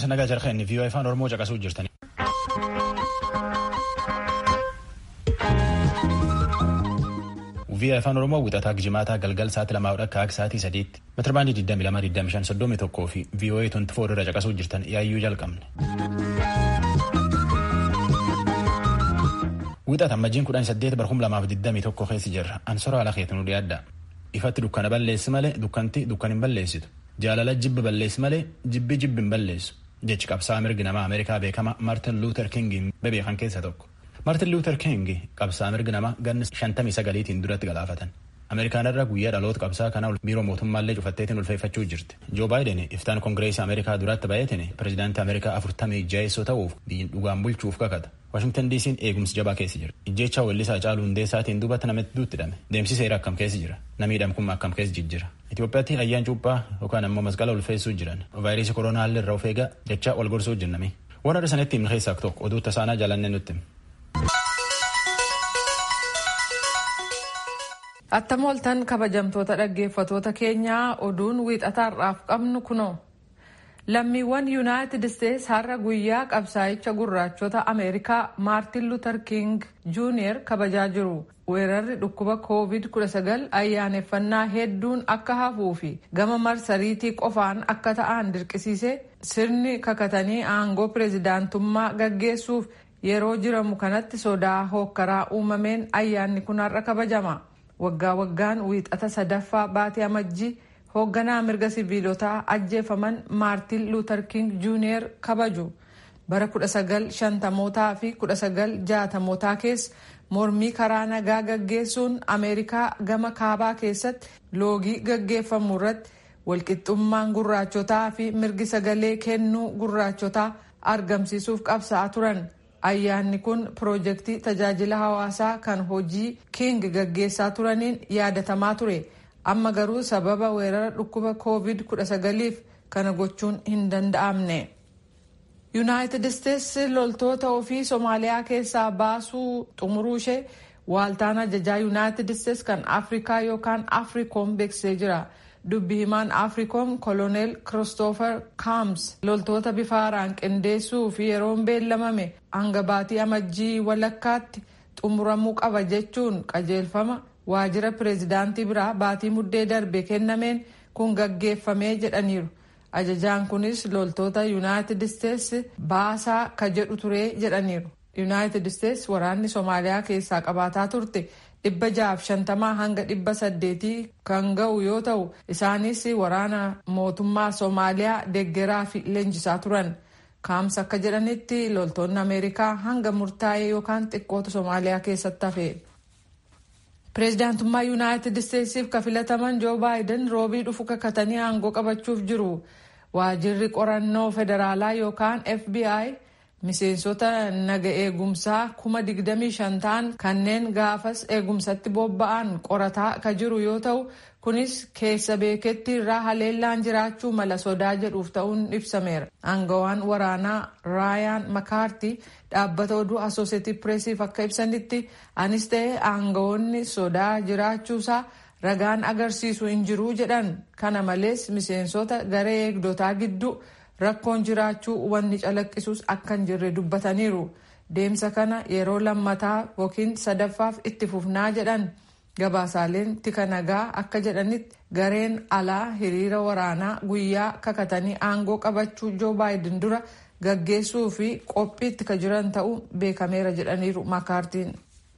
Bulchiinsa nagaa jarqeen viiyoo afaan Oromoo caqasuu jirtani. viiyoo afaan Oromoo wixataa gijimaataa galgal sa'aatii lamaa akka akka sa'aatii sadiitti meetira baandii 22,25,31 fi viiyoo 24 irra caqasuu jirtan yaayyuu jalqabne. Wixata amajjiin 18 barhum 2021 keessa jirra. Ansora ala keetu nu dhiyaadda. Ifatti dukkana balleessi malee dukkanti dukkan hin balleessitu. Jaalala jibbi balleessi malee jibbi jibbi hin balleessu. Jechi qabsaa mirgi namaa Ameerikaa beekama Martin Luther King bebeekan keessa tokko. Martin Luther King qabsaa mirgi namaa ganna 59tiin duratti galaafatan. Ameerikaan irra guyyaa dhaloota qabsaa kana biiroo mootummaallee cufatteetiin ulfeeffachuu jirti. Joo Baayiden iftaan koongireesii Ameerikaa duratti baay'ateen pireezidaantii Ameerikaa afurtamii jaheessoo ta'uuf biyyin dhugaan bulchuuf kakata. Washingtan DC'n eegumsi jabaa keessa jira. Ijjeechaa weellisaa Hacaaluu Hundeessaatiin duubatti namatti duutti hidhame. Deemsi seera akkam keessa jira. Namni hidhamu akkam keessa jijjira. Itoophiyaatti ayyaan cuuphaa yookaan ammoo masqala ulfeessuu jiran. Vaayirasii koronaa illee irraa of eegaa dachaa wal gorsuu jennami. Waan adda sanatti himne keessaa tokko oduu tasaanaa jaalannee nutti. Attam oltan kabajamtoota dhaggeeffatoota keenyaa oduun wiixataarraaf qabnu kunoo. Lammiiwwan Yuunaayitid Isteets har'a guyyaa qabsaa'icha gurraachota Ameerikaa Maartin Luuter King Juuniyer kabajaa jiru. Weerarri dhukkuba COVID-19 ayyaaneffannaa hedduun akka hafuu fi gama marsariitii qofaan akka ta'an dirqisiise sirni kakatanii aangoo pireezidaantummaa gaggeessuuf yeroo jiramu kanatti sodaa hookkaraa uumameen ayyaanni kun har'a kabajama. Waggaa waggaan wiixata sadaffaa baatee amajjii hoogganaa mirga siviilotaa ajjeefaman maartin luuter king juuniyer kabaju bara 1950mootaa fi 1960mootaa keessa mormii karaa nagaa gaggeessuun ameerikaa gama kaabaa keessatti loogii gaggeeffamu irratti walqixxummaan gurraachotaa fi mirgi sagalee kennuu gurraachotaa argamsiisuuf qabsa'aa turan. ayyaanni kun piroojeektii tajaajila hawaasaa kan hojii king gaggeessaa turaniin yaadatamaa ture amma garuu sababa weerara dhukkuba covid 19f kana gochuun hin danda'amne. yuunaayitid isteets loltoota ofii soomaaliyaa keessaa baasuu xumuruu ishee waaltaan ajajaa yuunaayitid isteets kan afrikaa yookaan afriikoom beeksisee jira. dubbi himaan afriikoom koloneel kiristoofer kaams loltoota bifa haaraan qindeessuu fi yeroon beellamame hanga baatii amajjii walakkaatti xumuramuu qaba jechuun qajeelfama waajjira pireezidaantii biraa baatii muddee darbe kennameen kun gaggeeffamee jedhaniiru ajajaan kunis loltoota yuunaayitid isteets baasaa ka jedhu ture jedhaniiru yuunaayitid isteets waraanni soomaaliyaa keessaa qabaataa turte dhibba jaaf shantamaa hanga dhibba saddeetii kan ga'u yoo ta'u isaanis waraana mootummaa soomaaliyaa deggeraa fi leenjisaa turan kaams akka jedhanitti loltoonni ameerikaa hanga murtaa'ee yookaan xiqqootu soomaaliyaa keessatti hafe. pireezidaantummaa yuunaayitid isteetsiif ka filataman joo baayiden roobii dhufu kakatanii aangoo qabachuuf jiru waajirri qorannoo federaalaa yookaan fbi miseensota naga eegumsaa kuma digdamii shan ta'an kanneen gaafas eegumsatti bobba'an qorataa ka jiru yoo ta'u kunis keessa beeketti irraa haleellaan jiraachuu mala sodaa jedhuuf ta'uun ibsameera aangawaan waraanaa raayaan makaartii dhaabbata oduu asooseetii pireesiif akka ibsanitti anis ta'e aangawoonni sodaa jiraachuusaa ragaan agarsiisu hin jiruu jedhan kana malees miseensota garee eegdotaa gidduu rakkoon jiraachuu wanni calaqqisus akka hin jirre dubbataniiru deemsa kana yeroo lammataa yookiin sadaffaaf itti fufnaa jedhan gabaasaaleen tika nagaa akka jedhanitti gareen alaa hiriira waraanaa guyyaa kakatanii aangoo qabachuu joo baayiden dura gaggeessuu fi qophiitti ka jiran ta'uu beekameera jedhaniiru makaartiin.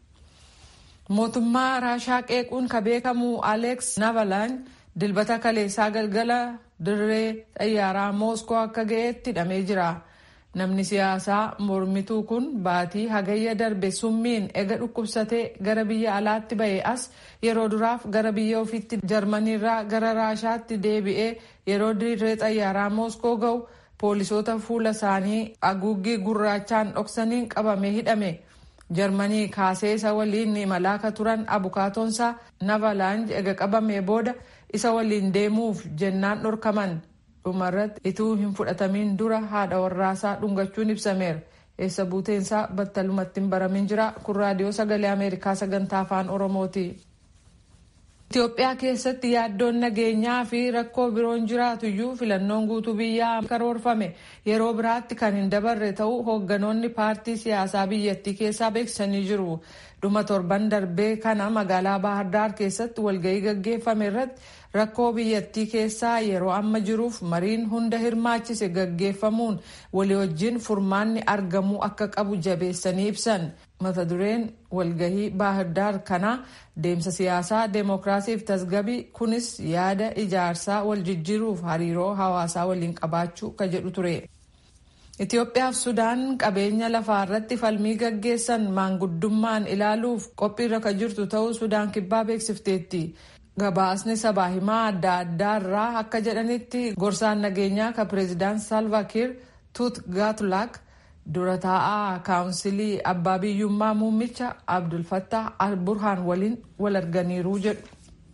mootummaa raashaa qeequun ka beekamu aleeks navalaan dilbata kaleessaa galgala dirree xayyaaraa mooskoo akka ga'eetti hidhamee jira namni siyaasaa mormituu kun baatii hagayya darbe summiin ega dhukkubsatee gara biyya alaatti ba'e as yeroo duraaf gara biyya ofiitti jarmaniirraa gara raashaatti deebi'ee yeroo dirree xayyaaraa mooskoo ga'u poolisoota fuula isaanii haguuggii gurraachaan dhoksaniin qabamee hidhame. jarmanii kaasee isa waliin imalaa ka turan abukaatoonsaa navalaanj ega qabamee booda isa waliin deemuuf jennaan dhorkaman dhumarratti ituu hin fudhatamin dura haadha warraasaa dhungachuun ibsameera eessa buuteensaa battalumatti hin baramin jira kun raadiyoo sagalee ameerikaa sagantaa afaan oromooti. Itoophiyaa keessatti yaaddoon nageenyaa fi rakkoo biroon jiraatuyyuu filannoon guutuu biyyaa karoorfame yeroo biraatti kan hin dabarre ta'uu hoogganoonni paartii siyaasaa biyyattii keessaa beeksisanii jiru. Dhuma torban darbee kana magaalaa Baahirdaar keessatti walgahii gaggeeffame irratti rakkoo biyyattii keessaa yeroo amma jiruuf mariin hunda hirmaachise gaggeeffamuun walii wajjin furmaanni argamuu akka qabu jabeessanii ibsan. mata dureen walgahii baahirdaar kana deemsa siyaasaa deemokiraasiif tasgabii kunis yaada ijaarsaa wal jijjiiruuf hariiroo hawaasaa waliin qabaachuu ka jedhu ture. Itoophiyaaf Sudaan qabeenya lafaa irratti falmii gaggeessan maanguddummaan ilaaluuf qophiirra ka jirtu ta'uu Sudaan kibbaa beeksifteetti. Gabaasni sabaa himaa adda addaa irraa akka jedhanitti gorsaan nageenyaa ka pireezidaant Salvaakir Tut Gaatulaak dura taa'aa kaawunsilii abbaa biyyummaa muummicha abdulfattah al-burhaan waliin wal arganiiru jedhu.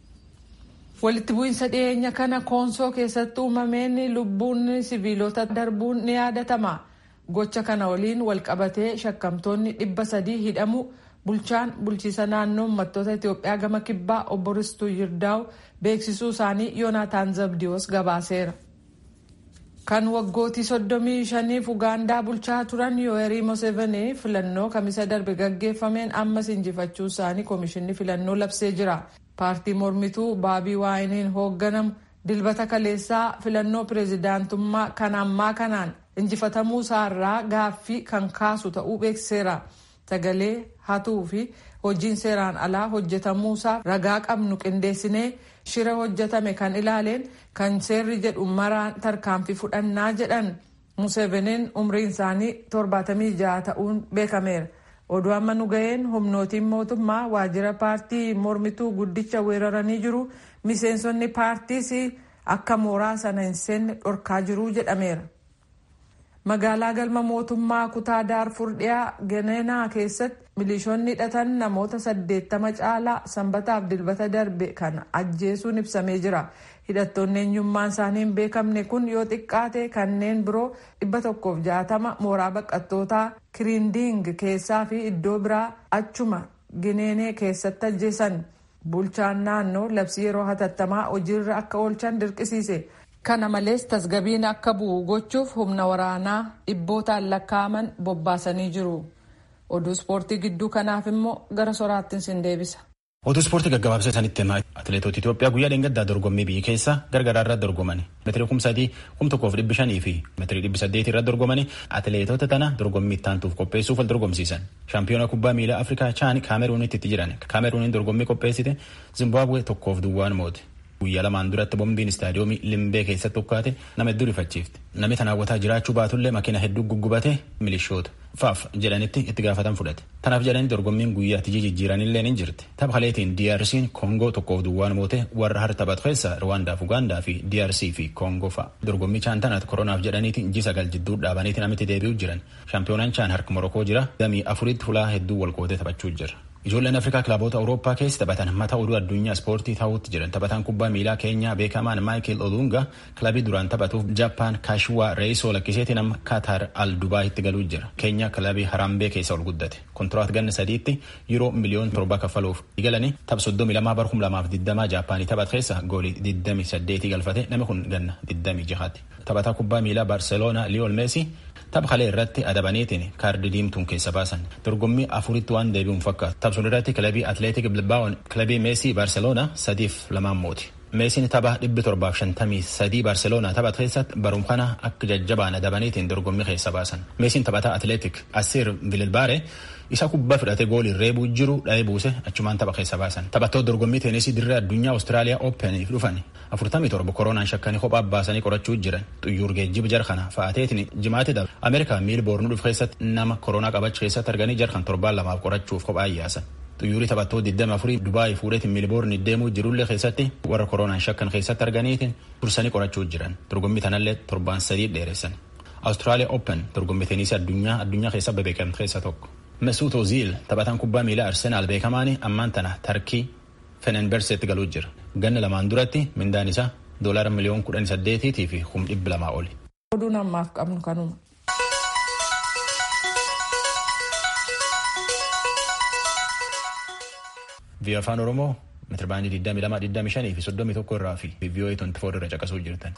walitti bu'iinsa dhiyeenya kana koonsoo keessatti uumameen lubbuun siviilota darbuun ni yaadatama gocha kana waliin walqabatee shakkamtoonni dhibba sadii hidhamu bulchaan bulchiisa naannoo uummattoota itiyoophiyaa gama kibbaa obbo Ristuu Yirdaa'u beeksisuu isaanii yoonaataan zabdiyoos gabaaseera. kan waggootii soddomii shaniif ugaandaa bulchaa turan yoo'erii mosevenii filannoo kamisa darbe gaggeeffameen ammas injifachuu isaanii koomishinni filannoo labsee jira paartii mormituu baabii waayiniin hoogganamu dilbata kaleessaa filannoo pireezidaantummaa kan ammaa kanaan injifatamuu isaarraa gaaffii kan kaasu ta'uu beeksiseera sagalee hatuu fi hojiin seeraan alaa hojjetamuusaa ragaa qabnu qindeessinee shira hojjetame kan ilaaleen kan seerri jedhu maraan tarkaanfii fudhannaa jedhan museveniin umriin isaanii 76 ta'uun beekameera oduu amma nu ga'een humnootiin mootummaa waajjira paartii mormituu guddicha weeraranii jiru miseensonni paartiis akka mooraa sana hin seenne dhorkaa jiru jedhameera. magaalaa galma mootummaa kutaa daarfur dhiyaa ganeenaa keessatti milishoonni hidhatan namoota saddeettama caalaa sanbataaf dilbata darbe kan ajjeesuun ibsamee jira hidhattoonni eenyummaan isaanii hin beekamne kun yoo xiqqaate kanneen biroo dhibba tokkoof jaatama mooraa baqattootaa kiriindiing keessaa fi iddoo biraa achuma gineenee keessatti ajjeesan bulchaan naannoo labsii yeroo hatattamaa hojiirra akka oolchan dirqisiise. kana malees tasgabiin akka bu'u gochuuf humna waraanaa dhibbootaan lakkaa'aman bobbaasanii jiru oduu ispoortii gidduu kanaaf immoo gara soraattiin sin deebisa. oduu ispoortii gaggabaabsa isaanitti himaa atileetota Itoophiyaa guyyaa dheengaddaa dorgommii biyya keessa gargaraa irratti dorgomani meetirii kum sadii kum tokkoof dhibbi shanii fi meetirii dhibbi saddeetii irratti dorgomani atileetota tana dorgommii ittaantuuf qopheessuuf wal dorgomsiisan shaampiyoona kubbaa miilaa afrikaa chaani kaameruunitti itti jiran kaameruuniin dorgommii qopheessite zimbaabuwee tokkoof duwwaan moote. guyyaa lamaan duratti boombiin istaadiyoomii limbee keessatti ukkaate nama hedduu rifachiifte namni tan hawwataa jiraachuu baatullee makiina hedduu guggubate milishoota faaf jedhanitti itti gaafatan fudhate tanaaf jedhanii dorgommiin guyyaa tijji jijjiiranillee ni jirti tapha kaleetiin DRC'n koongoo tokkoof duwwaan moote warra har taphatu keessa Rwaandaaf Ugaandaa fi DRC fi koongoo fa'a dorgommii chaan tanaat koronaaf jedhaniiti inji sagal jidduu dhaabaniiti namitti deebi'u jiran shaampiyoonaan chaan harka morokoo jira damii afuritti fulaa hedduu walqoodee taphachuu jira. Ijoolleen Afrikaa kilaboota Awurooppaa keessa taphatan mata oduu addunyaa ispoortii ta'uutti jiran taphataan kubbaa miilaa keenyaa beekamaan Maayikel Olunga kilabii duraan taphatuuf Jaappaan Kaashwaa Reesoo lakkiseetiin amma Kaataar Al Dubaayitti galuu jira. Keenyaa kilabii Harambee keessa ol guddate. Kontiraat ganna sadiitti yeroo miliyoon torba kaffaluuf galanii tapha soddomii lamaa bar kum lamaaf digdamaa Jaappaanii taphat keessa goolii digdamii saddeetii galfate namni kun ganna digdamii jahaati. Taphataa kubbaa miilaa Barseloonaa Liyool Meesii tapha kalee irratti adabaniitiin kaardii diimtuun keessa baasan dorgommii afuritti waan deebi'uun fakkaatu tapha irratti kilabii atleetik bilbaa'oon kilabii meesii baarseloonaa sadiif lamaan mooti. meesiin tapha dhibbi torbaaf shantamii sadii baarseloonaa taphat keessatti barum kana akka jajjabaan adabaniitiin dorgommii keessa baasan meesiin taphataa atleetik asiir bililbaare isa kubbaa fudhatee goolii reebuu jiru dha'ee buuse achumaan tapha keessa baasan taphattoota dorgommii teenisii dirree addunyaa awustiraaliyaa oopeniif dhufan afurtamii torba koronaan shakkanii kophaa baasanii qorachuu jiran xuyyuur geejjiba jarkana fa'aateetiin jimaatti dabre ameerikaa miilboornu dhufu keessatti nama koronaa qabachuu keessatti arganii jarkan torbaan lamaaf qorachuuf kophaa yaasan. xuyyuurii taphattoota 24 Dubaayii fuudheetiin miilboorni deemuu jirullee keessatti warra koronaan shakkan keessatti arganiitiin dursanii qorachuu jiran dorgommii tanallee torbaan sadii dheeressan. Awustiraaliyaa Open dorgommii teenisii addunyaa addunyaa keessa beekamte keessa tokko. Mesut Ozil taphataan kubbaa miilaa Arsenaal beekamaani ammaan tana Tarkii Fenenberseetti galuu jira. Ganna lamaan duratti mindaan isaa doolaara miliyoon kudhan saddeetiitii fi kum dhibbi lamaa oli. Oduun ammaaf qabnu kanuma. Biyya afaan Oromoo metirbaandii 2225 fi 31 irraa fi VOA 24 irra caqasuu jirtan.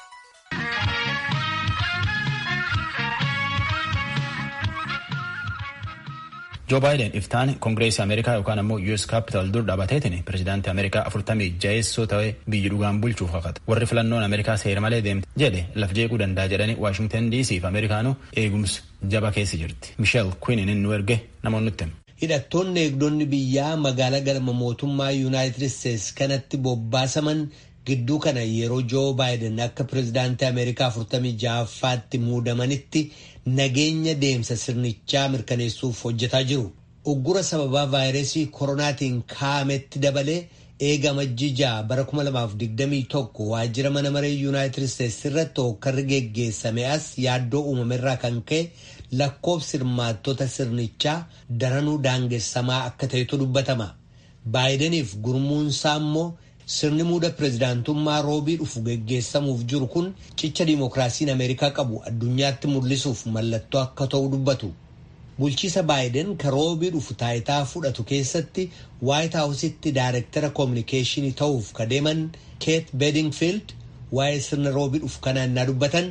Joo Baayiden iftaan Koongireesii Ameerikaa yookaan ammoo US Capital dur dhaabateetiin pirezidaantii Ameerikaa afurtamii jaheessoo ta'ee biyyi dhugaan bulchuuf kakate. Warri filannoon Ameerikaa seera malee deemte jedhe laf jeequu danda'a jedhanii Waashingtan DC fi Ameerikaanuu eegumsi jaba keessa jirti. Michelle Queen nu erge namoonni nutti hima. Hidhattoonni eegdonni biyyaa magaalaa galma mootummaa Yuunaayitid Isteetsi kanatti bobbaasaman gidduu kana yeroo Joo Baayiden akka pirezidaantii Ameerikaa afurtamii jahaffaatti muudamanitti nageenya deemsa sirnichaa mirkaneessuuf hojjetaa jiru. Uggura sababaa vaayirasii koronaatiin kaa'ametti dabalee eega amajjii bara 2021 waajjira mana maree Yuunaayitid Isteetsi irratti hokkarri geggeessame as yaaddoo uumamerraa kan ka'e lakkoofsi hirmaattota sirnichaa daranuu daangessamaa akka ta'etu dubbatama. Baayideniif gurmuunsaa immoo sirni muuda pirezidaantummaa roobii dhufu geggeessamuuf jiru kun cicha diimokiraasiin ameerikaa qabu addunyaatti mul'isuuf mallattoo akka ta'u dubbatu. Bulchiisa baayiden ka roobii dhufu taayitaa fudhatu keessatti waayit haawusitti daayirektara koominikeeshinii ta'uuf ka deeman keet bedingfield waa'ee sirna roobii dhufu kanaan naa dubbatan.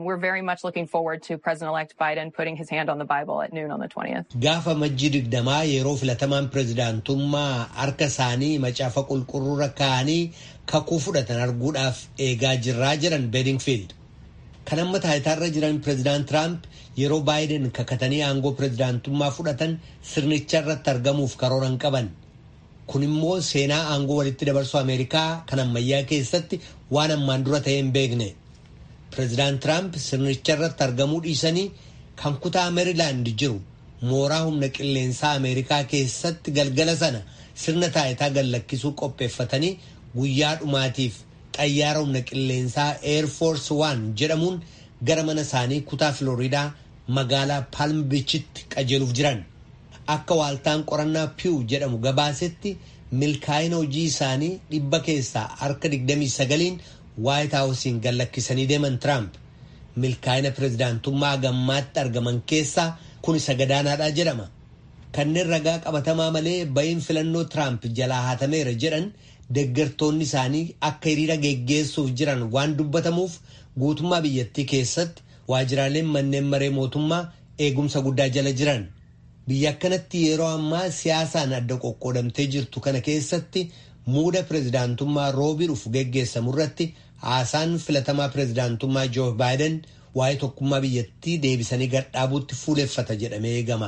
Gaafa majjii digdamaa yeroo filatamaan pirezidaantummaa harka isaanii macaafa qulqulluura kaa'anii kakuu fudhatan arguudhaaf eegaa jirraa jedhan bedingfield. Kan amma taayitaarra jiran pirezidaant Tiraamp yeroo baayiden kakatanii aangoo pirezidaantummaa fudhatan sirnicha irratti argamuuf karooran qaban. Kun immoo seenaa aangoo walitti dabarsuu Ameerikaa kan ammayyaa keessatti waan ammaan dura ta'ee hin beekne. Pireezidaant Tiraamp sirnicha irratti argamuu dhiisanii kan kutaa Meerilaand jiru mooraa humna qilleensaa Ameerikaa keessatti galgala sana sirna taayitaa gallakkisuu qopheeffatanii guyyaa dhumaatiif xayyaara humna qilleensaa Air Force One jedhamuun gara mana isaanii kutaa Filooriidaa magaalaa Palm Beachitti qajeeluuf jiran. Akka waaltaan qorannaa Pew jedhamu gabaasetti milkaa'ina hojii isaanii dhibba keessaa harka 29n waayit haawusiin gallakkisanii deeman Tiraamp. Milkaa'ina pirezidaantummaa gammaatti argaman keessaa kun isa gadaanaadha jedhama. Kanneen ragaa qabatamaa malee ba'iin filannoo Tiraamp jalaa hatameera jedhan deeggartoonni isaanii akka hiriira geggeessuuf jiran waan dubbatamuuf guutummaa biyyattii keessatti waajjiraaleen manneen maree mootummaa eegumsa guddaa jala jiran. Biyya akkanatti yeroo ammaa siyaasaan adda qoqqoodamtee jirtu kana keessatti muuda pirezidaantummaa roobii dhufu geggeessamu irratti haasaan filatamaa pirezidaantummaa Joo Baayiden waa'ee tokkummaa biyyattii deebisanii gadhaabuutti fuuleffata jedhamee eegama.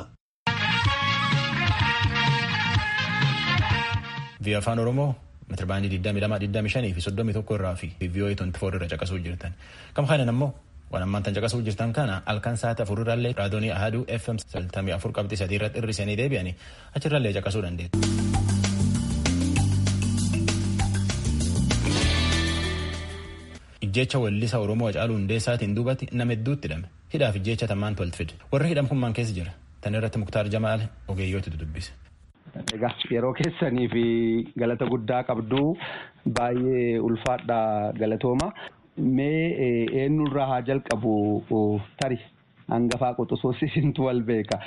Biyya afaan Oromoo metirbaandii 2225 fi 31 irraa fi VOA 24 irra caqasuu jirtan. Kam kanan ammoo waan ammaan tan caqasuu jirtan kana halkan sa'aatii afur irraallee raadoonii ahaduu FM 94 qabxii sadii irratti hir'isanii deebi'anii achirraallee caqasuu dandeettu. Ijjecha weellisaa Oromoo Hacaaluu Hundeessaatiin duubatti nama hedduutti hidhame. Hidhaaf ijjecha tammaan tolti fide. Warri hidhame kun maal keessa jira? Tan irratti Muktaar Jamaal ogeeyyooti dubbise. Egaa yeroo keessanii fi galata guddaa qabdu baay'ee ulfaadha galatooma. Mee eenyurraa haa jalqabu tari hangafaa quxusuus isintu wal beeka.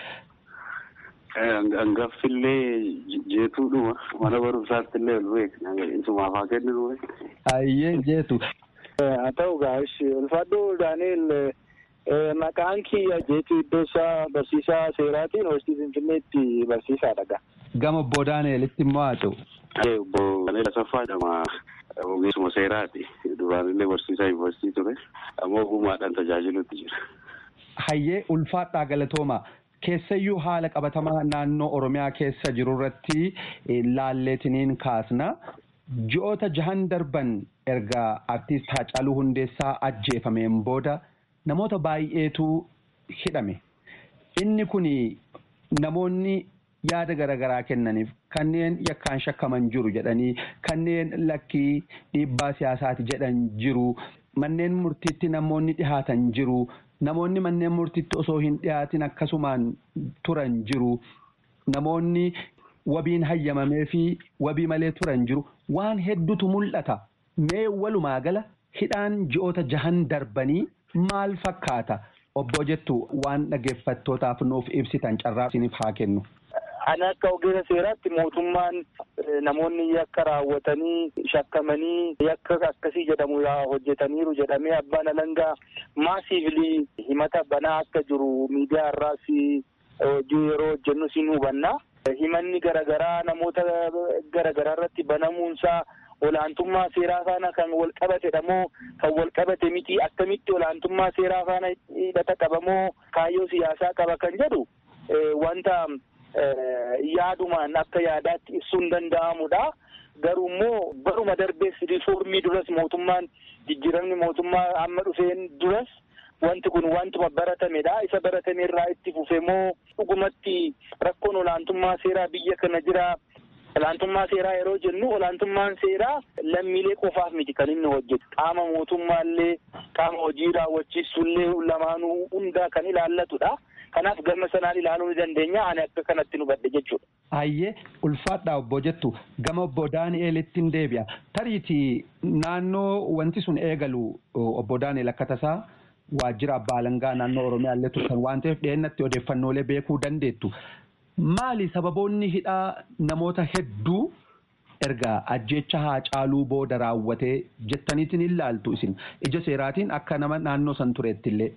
Hangaffillee jeetuudhuma mana barumsaatti illee wal beekna isumaaf haa kennu. Ayyee jeetu. Haa ta'u gaashi ulfaadhoo Daani'el maqaan kiyya jeetu iddoo isaa barsiisaa seeraatiin hoostii Finfinneetti barsiisaadha gaa. Gama obbo Daani'elitti immoo haa ta'u. Obbo Daani'el Asaffaa jedhama. Ogeessuma seeraati. Duraan illee barsiisaa yuunivarsiitii ture. Ammoo ogummaadhaan tajaajilutti jira. Hayyee ulfaadhaa galatooma. Keessayyuu haala qabatamaa naannoo Oromiyaa keessa jiru irratti laalleetiniin kaasna. Ji'oota jahan darban erga artiist Haacaaluu Hundeessaa ajjeefameen booda namoota baay'eetu hidhame. Inni kun namoonni yaada garaagaraa kennaniif kanneen yakkaan shakkaman jiru jedhanii kanneen lakkii dhiibbaa siyaasaati jedhan jiru manneen murtiitti namoonni dhihaatan jiru namoonni manneen murtiitti osoo hin dhihaatin akkasumaan turan jiru namoonni wabiin hayyamamee fi wabii malee turan jiru waan hedduutu mul'ata mee walumaa gala hidhaan ji'oota jahan darbanii maal fakkaata obbo jettu waan dhaggeeffattootaaf nuuf ibsitan carraa isiniif haa kennu. Ani akka ogeessa seeraatti mootummaan namoonni yakka raawwatanii shakkamanii yakka akkasii jedhamu hojjetaniiru jedhamee abbaan alangaa maasiivili himata banaa akka jiru miidiyaa irraas hojii yeroo hojjennu siin hubanna. Himanni garaagaraa namoota garaagaraa irratti banamuunsaa olaantummaa seeraa faana kan wal qabatedha moo kan wal qabate miti akkamitti olaantummaa seeraa faana hidhata qaba moo kaayyoo siyaasaa qaba kan jedhu wanta yaadumaan akka yaadaatti ibsuun danda'amudha. Garuu immoo baruma darbees riifoormii duras mootummaan jijjiiramni mootummaa amma dhufeen duras wanti kun wantuma baratamedha. Isa baratame irraa itti fufe moo dhugumatti rakkoon olaantummaa seeraa biyya kana jira. Olaantummaa seeraa yeroo jennu olaantummaan seeraa lammiilee qofaaf miti kan inni hojjetu. Qaama mootummaallee qaama hojii raawwachiisullee lamaanuu hundaa kan ilaallatudha. Kanaaf gama sanaan ilaaluu ni dandeenya. Ani akka kanatti nu badde jechuudha. Ayyee ulfaadhaa obbo jettu gama obbo Daani'eelitti hin deebi'a. Tariitii naannoo wanti sun eegalu obbo Daani'eel akka tasaa waajjira abbaa alangaa naannoo Oromiyaa illee turtan waan ta'eef dhiyeennatti odeeffannoolee beekuu dandeettu. Maali sababoonni hidhaa namoota hedduu erga ajjeecha Haacaaluu booda raawwatee jettaniitiin ilaaltu isin ija seeraatiin akka nama naannoo san tureetti illee.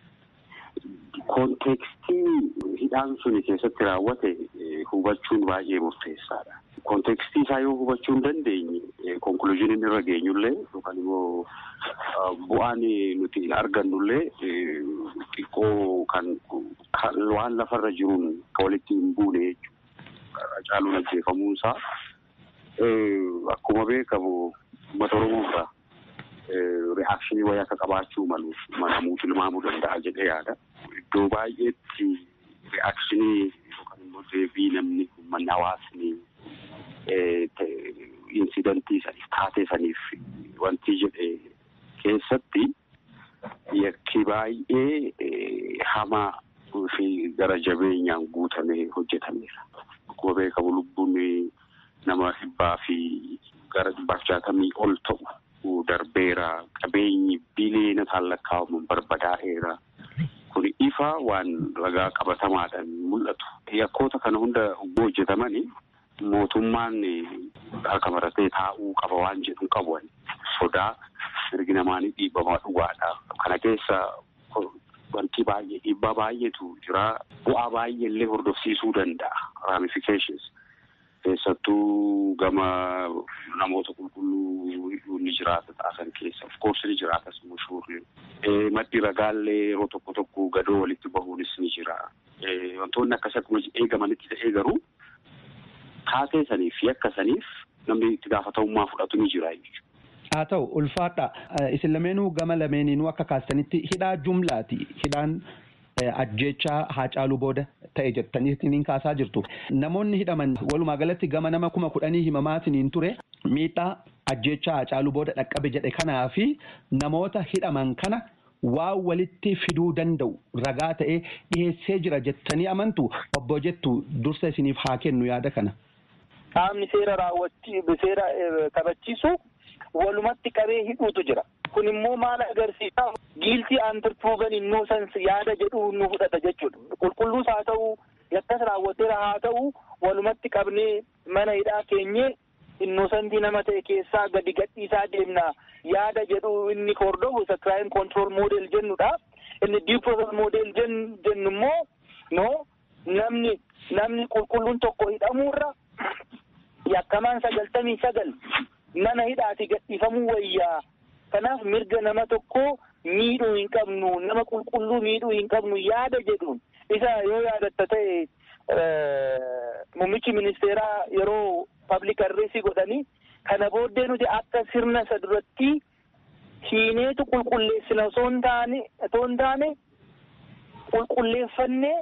Kontekstii hidhaan suni keessatti raawwate hubachuun baay'ee murteessaadha. Kontekstii isaa yoo hubachuu hin dandeenye konkuluuziiniin irra geenyullee yookaan immoo bu'aan nuti argannullee xiqqoo kan waan lafarra jiruun walitti hin buune jechuudha. Haacaaluun ajjeefamuunsaa akkuma beekamu uummata Oromoo irraa reaakshinii wayii akka qabaachuu malu manamuu tilmaamuu danda'a jedhee yaada. Iddoo baay'eetti reaakshinii yookaan immoo deebii namni uummanni hawaasni insidantii saniif taatee saniif wanti jedhe keessatti yakki baay'ee hamaa fi gara jabeenyaan guutamee hojjetameera. Akkuma beekamu lubbuun nama dhibbaa fi gara dhibbaaf jaatamii ol ta'u darbeera qabeenyi biliyoonaan lakkaa'aman barbadaa'eera. Kun ifa waan ragaa qabatamaadhaan mul'atu. Yakkoota kana hunda hojjetamanii mootummaan harka maratee taa'uu qaba waan jedhu qabu sodaa mirgi namaanii dhiibbamaa dhugaadha. Kana keessa wanti baay'ee dhiibbaa baay'eetu jira. Bu'aa baay'ee illee hordofsiisuu danda'a. Ramifications. Keessattuu gama namoota qulqulluu hidhuun ni jiraata xaasan keessa. Of course ni jiraatas mushuurri. Maddi ragaallee yeroo tokko tokko gadoo walitti bahuunis ni jira. Wantoonni akkas akkuma eegamanitti ta'ee garuu taatee saniif yakka saniif namni itti gaafatamummaa fudhatu ni jira jechuudha. Haa ta'u ulfaadha. Isin lameenuu gama lameeninuu akka kaastanitti hidhaa jumlaati. Hidhaan ajjeechaa Haacaaluu booda ta'e jettaniitiin kaasaa jirtu. Namoonni hidhaman walumaa galatti gama nama kuma kudhanii himamaatiin ture miidhaa ajjeechaa Haacaaluu booda dhaqqabe jedhe kanaa fi namoota hidhaman kana waan walitti fiduu danda'u ragaa ta'ee dhiyeessee jira jettanii amantu obbo jettu dursa isiniif haa kennu yaada kana. Qaamni seera raawwachii seera kabachiisu walumatti qabee hidhuutu jira. Kun immoo maal agarsiisa? Giiltii aantir proven innocence yaada jedhu nu fudhata jechuudha. Qulqulluus haa ta'u, yakkas raawwateera haa ta'u, walumatti qabnee mana hidhaa keenyee innosantii nama ta'e keessaa gadi gadhiisaa deemna yaada jedhu inni hordofu isa crime control model jennudha. Inni due process model jennu immoo no namni namni qulqulluun tokko hidhamuurra yakkamaan sagaltamii sagal mana hidhaati gadhiifamuu wayyaa. Kanaaf mirga nama tokko miidhuu hin qabnu nama qulqulluu miidhuu hin qabnu yaada jedhuun isa yoo yaadatta ta'e muummichi ministeeraa yeroo public addressii godhanii kana booddee nuti akka sirna isa duratti hiineetu qulqulleessina osoo hin taane osoo hin taane qulqulleeffannee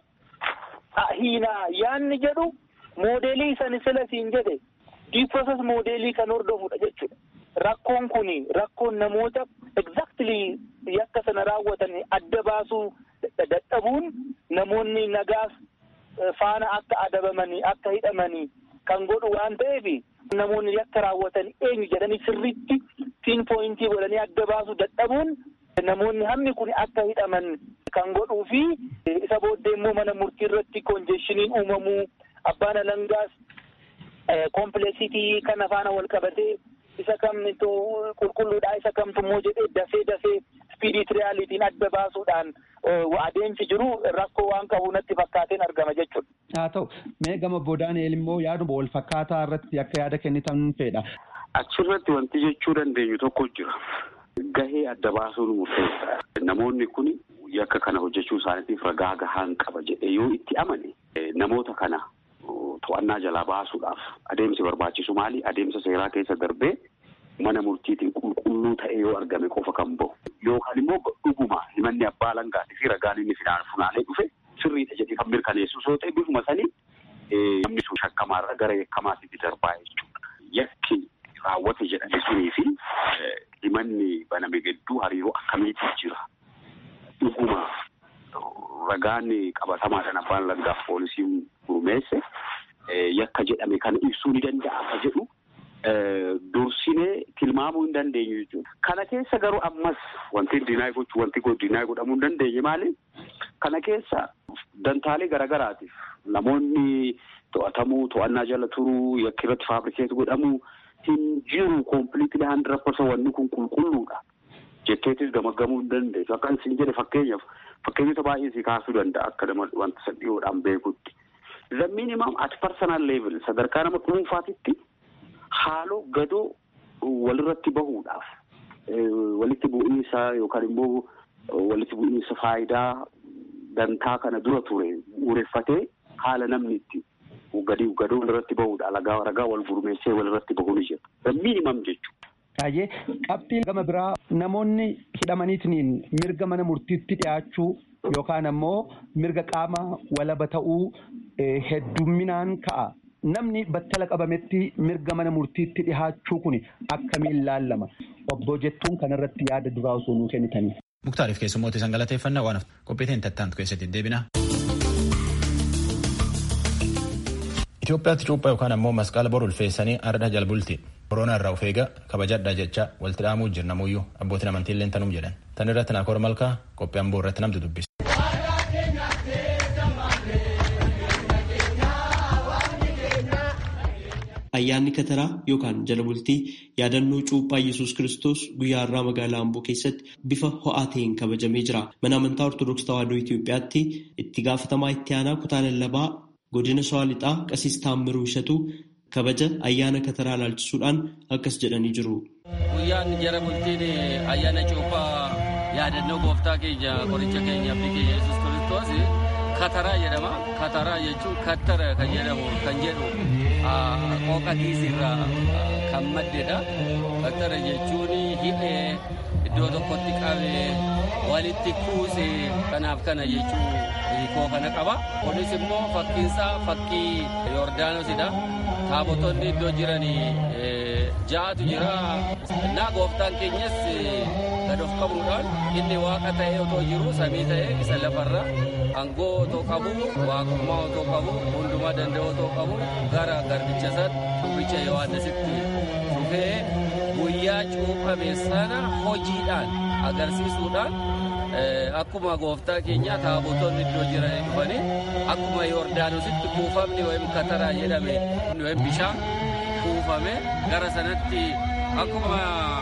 hiinaa yaanni jedhu moodeelii isani sila siin jedhe due process moodeelii kan hordofudha jechuudha. Rakkoon kun rakkoon namoota exactly yakka sana raawwatan adda baasuu dadhabuun namoonni nagaaf faana akka adabamanii akka hidhamanii kan godhu waan ta'eef namoonni yakka raawwatan eenyu jedhanii sirriitti piin pooyintii godhanii adda baasuu dadhabuun namoonni hammi kun akka hidhaman kan godhuu fi isa booddee immoo mana murtii irratti konjeeshiniin uumamuu abbaan alangaas kompleksitii kana faana wal qabatee isa kamtu qulqulluudha isa kamtu immoo jedhee dafee dafee spiriitiriyaalitiin adda baasuudhaan adeemsi jiru rakkoo waan qabu natti fakkaateen argama jechuudha. Haa ta'u mee gama Daani'eel immoo yaaduma wal fakkaataa irratti akka yaada kennitan fedha. Achirratti wanti jechuu dandeenyu tokko jira. Gahee adda baasuun murteessa. Namoonni kun yakka kana hojjechuu isaaniitiif ragaa gahaan qaba jedhee yoo itti amane namoota kana to'annaa jalaa baasuudhaaf adeemsi barbaachisu maali? Adeemsa seeraa keessa darbee mana murtiitiin qulqulluu ta'e yoo argame qofa kan bahu. Yookaan immoo dhuguma himanni abbaa alangaatii fi ragaan inni funaanee dhufe sirriidha jedhee kan mirkaneessu soo ta'e bifuma sanii namni sun shakkamaarra gara yakkamaatiitti darbaa jechuudha. Yakki raawwate jedhame sunii fi himanni baname gidduu hariiroo akkamiitii jira? Dhuguma ragaan qabatamaadhaan abbaan alangaaf poolisiin gurmeesse yakka jedhame kana ibsuu ni danda'a akka jedhu dursinee tilmaamuu hin dandeenyu jechuudha. Kana keessa garuu ammas wanti dinaay gochuu wanti dinaay godhamuu hin dandeenye maali? Kana keessa dantaalee garaagaraatiif namoonni to'atamuu to'annaa jala turuu yakki irratti faabrikeetu godhamuu hin jiru kompiliitli handira persa wanni kun qulqulluudha. Jetteetis gamaggamuu hin dandeessu. Akka isin jedhe fakkeenyaaf fakkeenyota baay'ee si kaasuu danda'a akka wanta sadhiyoodhaan beekutti. The minimum at personal level sadarkaa nama dhuunfaatitti haaloo gadoo walirratti bahuudhaaf walitti bu'iinsa yookaan immoo walitti bu'iinsa faayidaa dantaa kana dura ture uureffatee haala namni itti gadi gadoo walirratti bahuudha ragaa ragaa wal gurmeessee walirratti bahuu ni jira. The minimum jechuudha. Baay'ee qabxiin gama biraa namoonni hidhamaniitiin mirga mana murtiitti dhiyaachuu yookaan ammoo mirga qaama walaba ta'uu heddumminaan ka'a. Namni battala qabametti mirga mana murtiitti dhihaachuu kun akkamiin ilaallama? Obbo jettuun kanarratti yaada duraa osoo nuu kennitanii. Muktaariif keessummoota isan galateeffannaa waan qophiiteen tattaantu keessatti deebina. Itoophiyaatti cuuphaa yookaan ammoo masqala bor ulfeessanii arda jalbulti. Koronaa irraa of eega kabajadhaa jecha walitti dhaamuu jirnamuyyuu abbootiin amantii illee tanum jedhan. Tan irratti naakoor malkaa qophii amboo irratti namtu dubbisa. Ayyaanni kataraa yookaan jala bultii yaadannoo cuuphaa Yesuus Kiristoos guyyaa har'aa magaalaa Amboo keessatti bifa ho'aa ta'een kabajamee jira. Mana amantaa Ortodoksii Tawaahidoo Itoophiyaatti itti gaafatamaa itti aanaa kutaa lallabaa godina Shawaa Lixaa Qasiis Taammiruu Ishatu kabaja ayyaana kataraa ilaalchisuudhaan akkas jedhanii jiru. Guyyaan jala bultiin ayyaana cuuphaa yaadannoo gooftaa keenya qoricha keenya abdii keenya Yesuus Kiristoos kataraa jedhama. Kataraa jechuun kattara kan jedhamu kan jedhu qooqa kiisirraa kan maddedha. Kattara jechuun hidhee iddoo tokkotti qabee walitti kuuse kanaaf kana jechuun hiikoo kana qaba. Kunis immoo fakkiinsaa fakkii Yordaanosidha. Taabotonni iddoo jiran ja'atu jira. Naa gooftaan keenyas gad of qabuudhaan inni waaqa ta'ee otoo jiru samii ta'ee isa lafarra aangoo otoo qabu waaqummaa otoo qabu hundumaa danda'u otoo qabu gara garbicha isaatti dubbicha Yohaannisitti dhufee guyyaa cuuphame sana hojiidhaan agarsiisuudhaan akkuma gooftaa keenya taabotonni iddoo jiran dhufanii akkuma Yordaanositti kuufamni wayim kataraa jedhame wayim bishaan kuufame gara sanatti akkuma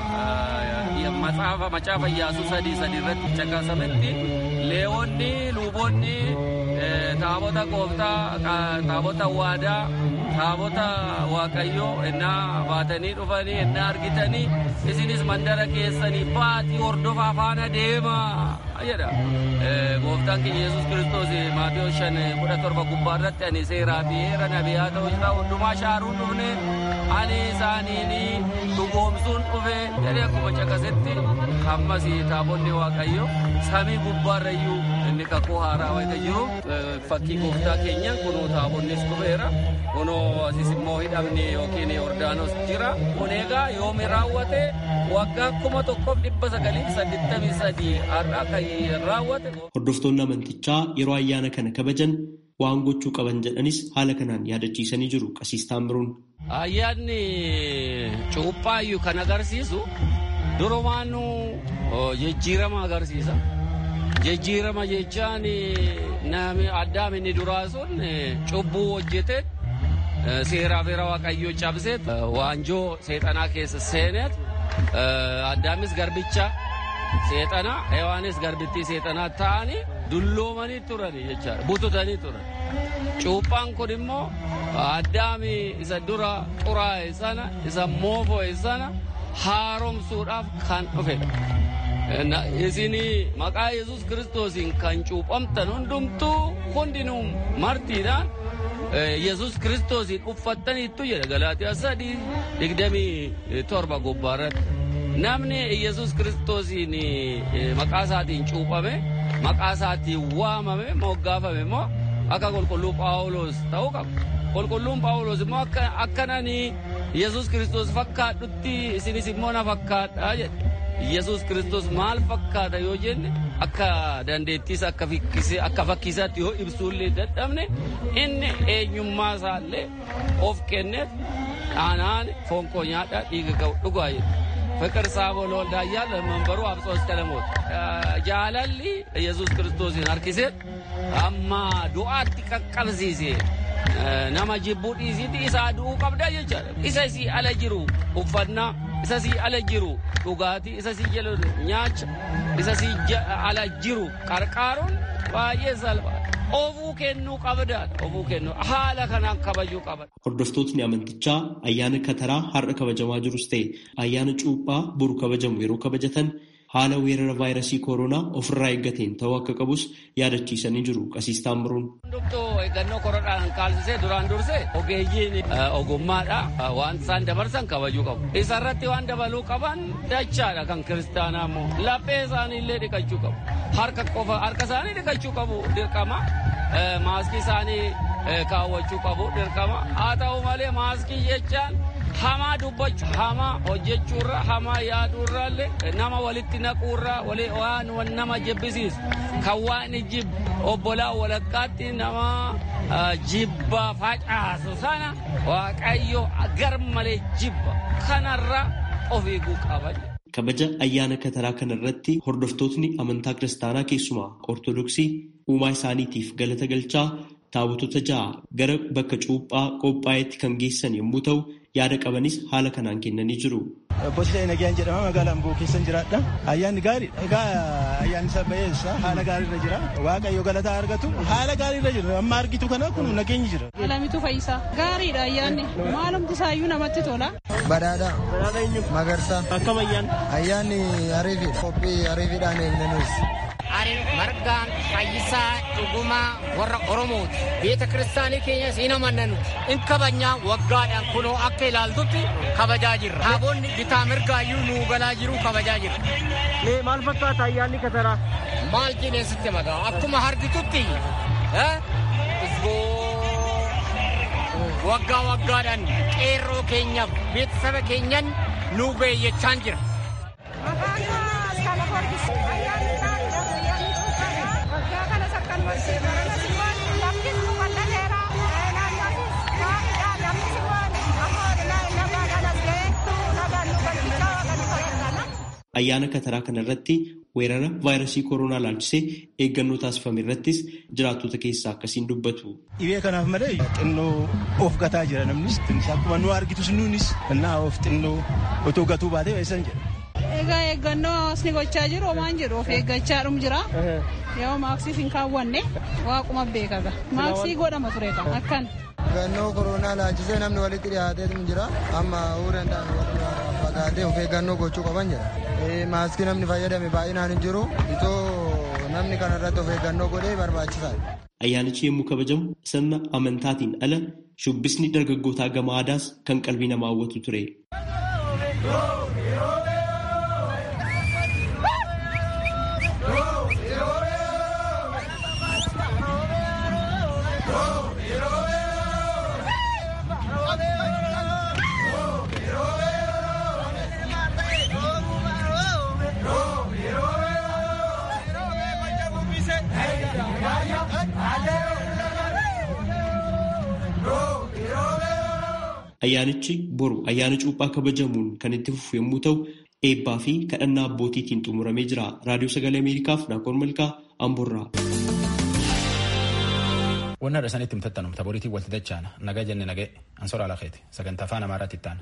macaafa macaafa Iyyaasuu sadii sadii irratti caqasametti leewonni luboonni taabota gooftaa taabota waadaa taabota waaqayyoo ennaa baatanii dhufanii ennaa argitanii isinis mandara keessanii baatii hordofaa faana deemaa jedha. Gooftaan keenya Yesuus Kiristoos Maatiyoo shan kudha torba gubbaa irratti ani seeraa fi heera nabiyaa ta'uu jira hundumaa shaaruun dhufne ani isaaniin dhugoomsuun dhufe jedhee akkuma caqasetti ammas taabonni waaqayyo samii gubbaarrayyuu inni kakuu haaraa wayita jiru fakkii gooftaa keenya kunoo taabonnis dhufeera kunoo asis immoo hidhamni yookiin yordaanos jira kun egaa yoomi raawwate waggaa kuma tokkoof dhibba sagalii saddeettamii sadii har'a kan raawwate. Hordoftoonni amantichaa yeroo ayyaana kana kabajan waan gochuu qaban jedhanis haala kanaan yaadachiisanii jiru qasiis taammiruun. Ayyaanni cuuphaayyuu kan agarsiisu durumaanuu jijjiirama agarsiisa. jijjiirama jechaan namni addaam inni duraa sun cubbuu hojjete seeraa fi waaqayyoo cabsee waanjoo seexanaa keessa seeneet addaamis garbicha seexanaa hewaanis garbittii seexanaa ta'anii dulloomanii turani jechaadha bututanii turan cuuphaan kun immoo addaami isa dura xuraa'e sana isa moofo'e sana haaromsuudhaaf kan dhufedha isin maqaa yesus kiristoosiin kan cuuphamtan hundumtuu hundinuu martiidhaan yesus kiristoosiin uffattaniittu jedha galaatiyaa sadii digdamii torba gubbaarratti namni yesus kiristoosiin maqaa isaatiin cuuphame maqaa isaatiin waamame moggaafame immoo akka qulqulluu phaawulos ta'uu qaba qulqulluun phaawulos immoo akkananii yesus kiristoos fakkaadhutti isinis immoo na fakkaadha jedhe yesus kiristoos maal fakkaata yoo jenne akka dandeettiis akka fakkiisaatti yoo ibsuullee dadhabne inni eenyummaa isaallee of kenneef dhaanaan foon koo nyaadhaa dhiiga ga'u dhugaa jedhe ፍቅር ሳቦ ለወልዳ እያለ መንበሩ አብጾስ ቀለሞት ጃለሊ ኢየሱስ ክርስቶስን አርኪሴት አማ ዱአት ቀቀብሲሴ nama jibbuu dhiisiiti isa du'uu qabda jechaadha isa si ala jiru uffannaa isa si ala jiru dhugaatii isa si jala nyaacha isa si ala jiru qarqaaruun baay'ee salphaa ofuu kennuu qabdaadha ofuu kennuu haala kanaan kabajuu qaba. Hordoftootni amantichaa ayyaana kataraa har'a kabajamaa jirus ta'e ayyaana cuuphaa boru kabajamu yeroo kabajatan haala weerara vaayirasii kooroonaa ofirraa eeggateen ta'uu akka qabus yaadachiisanii jiru qasiis taammiruun. Hundumtuu eeggannoo koronaadhaan kaalsisee duraan dursee ogeeyyiin ogummaadha waan isaan dabarsan kabajuu qabu. Isarratti waan dabaluu qaban dachaadha kan kiristaanaa immoo laphee isaanii illee dhiqachuu qabu. Harka qofa harka isaanii dhiqachuu qabu dirqama. Maaskii isaanii kaawwachuu qabu dirqama. Haa ta'u malee maaskii jechaan hamaa dubbachuu hamaa hojjechuurra hamaa yaaduurraallee nama walitti naquurra waan nama jibbisiisu kan waan jibbu obbolaa walakkaatti nama jibba facaasu sana waaqayyo gar malee jibba kanarra of eeguu qaba. Kabaja ayyaana kataraa kanarratti hordoftootni amantaa kiristaanaa keessumaa ortodoksii uumaa isaaniitiif galata galchaa taabotota ja'a gara bakka cuuphaa qophaa'etti kan geessan yommuu ta'u yaada qabanis haala kanaan kennanii jiru. Boosita Nagayaan jedhama magaalaa Amboo keessan jiraadha. Ayyaanni gaarii egaa ayyaanni sabbayeessa haala gaariirra jira. Waaqayyo galataa argatu haala gaariirra jira. Amma argitu kana kun nageenyi jira. Alamitu Fayyisaa gaariidha ayyaanni maalumti isaayyuu namatti tola. Badhaadhaa. Badhaadhaa eenyu? Magarsaa. Akkam ayyaanni? Ayyaanni ariifiidha. Qophii ariifiidhaan eegnanis. margaan fayyisaa dhugumaa warra oromooti beeta kiristaanii keenyas hin amannanuti in kabajnaa waggaadhaan kunoo akka ilaaltutti kabajaa jirra taaboonni bitaa mirgaayyuu nuu galaa jiru kabajaa jirra. Mee maal fakkaata ayyaanni kataraa? Maal jedhee sitti magaa akkuma argitutti waggaa waggaadhaan qeerroo keenyaaf beeksisa keenyan nuu beeyyachaan jira. Ayyaana kataraa kanarratti weerara vaayirasii kooroonaa laalchisee eeggannoo taasifame irrattis jiraattota keessaa akkasiin dubbatu. Dhibee kanaaf malee xinnoo of gataa jira namnis akkuma nu argitus nuunis innaa of xinnoo otoo gatuu baatee eessan jedha. Egaa eeggannoo hawaasni gochaa jiru homaan jedhu of eeggachaa dhum jira. Yoo maaksiif hin kaawwanne waaquma beekaga. Maaksii godhama ture kan akkan. Eeggannoo koronaa laalchisee namni walitti dhiyaatee jira. Amma uu danda'an walirraa fagaatee of eeggannoo gochuu qaban jira. Maaskii namni fayyadame baay'inaan hin jiru. Itoo namni kanarratti of eeggannoo godhee barbaachisaadha. Ayyaanichi yommuu kabajamu sirna amantaatiin ala shubbisni dargaggootaa gama aadaas kan qalbii namaa hawwatu ture. Ayyaanichi boru ayyaana cuuphaa kabajamuun kan itti fufu yommuu ta'u eebbaa fi kadhannaa abbootiitiin xumuramee jira. Raadiyoo Sagalee Ameerikaaf Naakoor Malkaa Amboorraa. Wanna dhasanitti himtattanum taboriitiin walti dachaana nagaa jenne nagee ansoraa lakeeti sagantaa afaan amaaraatti itti